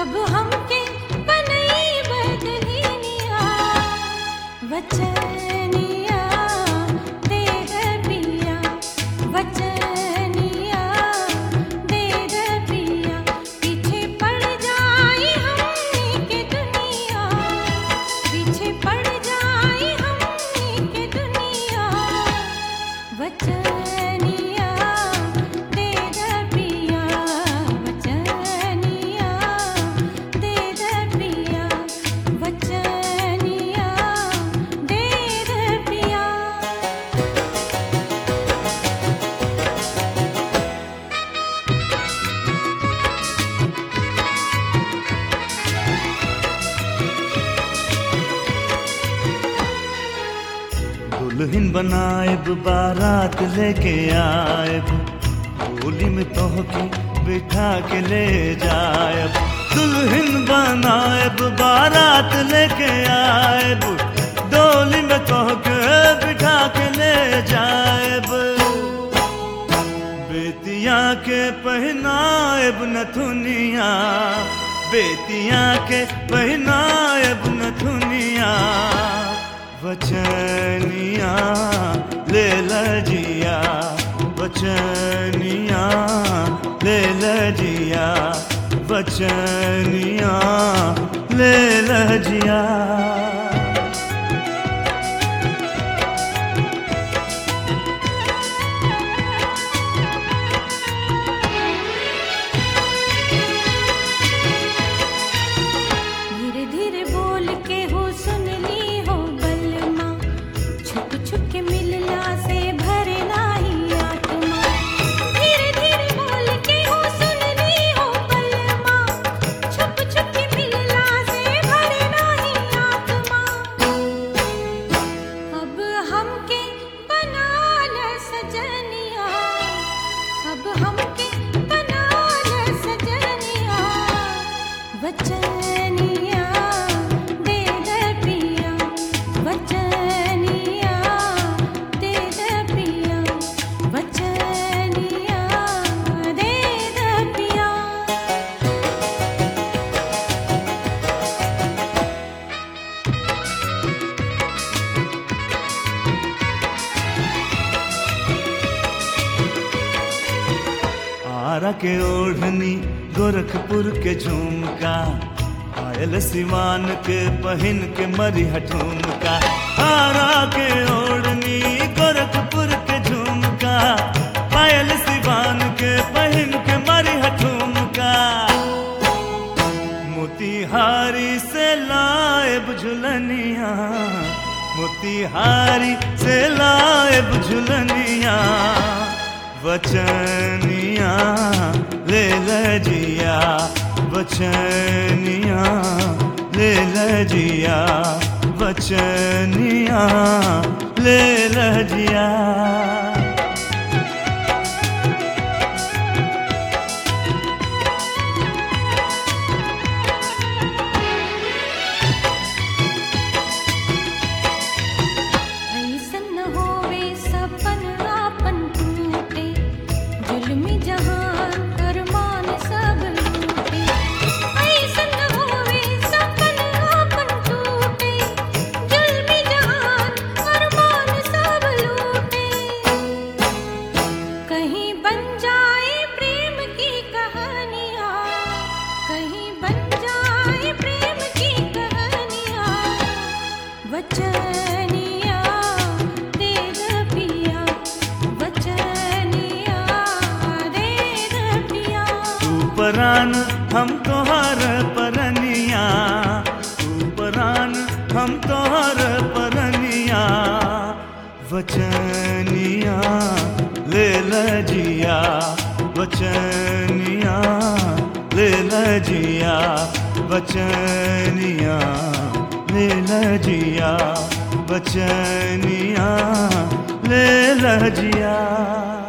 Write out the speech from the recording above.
अब हमके बनई बदलिनिया वचनिया दे दे पिया वचनिया दे दे पिया पीछे पड़ जाई हमनी के दुनिया पीछे पड़ जाई हमनी के दुनिया वचनिया दे दे पिया वचनिया दे दे पिया वचनिया दे दे पिया दुल्हन बनाएब बारात लेके आएब होली में तोहके बिठा के ले जाएब दुल्हन बनाएब बारात लेके आएब डोली में तोहके बिठा के ले जाएब बेतिया के पहनाएब नथुनिया बेतिया के पहनाएब नथुनिया वचनिया ले लजिया वचनिया ले लजिया वचनिया ले लजिया धीरे धीरे बोल के हो सुन ली हो बलमा छुप छुप के मिलना से भरे नाही आत्मा धीरे धीरे बोल के हो सुन ली हो बलमा छुप छुप के मिलना से भरे नाही आत्मा अब हमके बना ल सजनिया अब हमके बना ल सजनिया वचनिया दे दे पिया वचनिया दे दे पिया वचनिया दे दे पिया आरा के ओढ़नी गोरखपुर के झुमका आयल सिवान के पहन के मरी ठुमका आरा के ओढ़नी गोरखपुर के झुमका पायल सिवान के पहन के मरी ठुमका मोतिहारी से लाएब झुलनिया मोतिहारी से लाएब झुलनिया वचनिया ले लजिया वचनिया ले लजिया वचनिया ले लजिया ऐसन न होवे सपन आपन टूटे जुल्मी जहान अरमान सब लूटे ऐसन न होवे सपन आपन टूटे जुल्मी जहान अरमान सब लूटे कहीं बन जाए प्रेम की कहानियाँ कहीं बन जाए प्रेम की कहानियाँ वचनिया दे दे पिया वचनिया दे दे पिया तू परान हम तोहर परनिया तू परान हम तोहर परनिया वचनिया ले लजिया वचनिया ले लजिया वचनिया ले लजिया वचनिया ले लजिया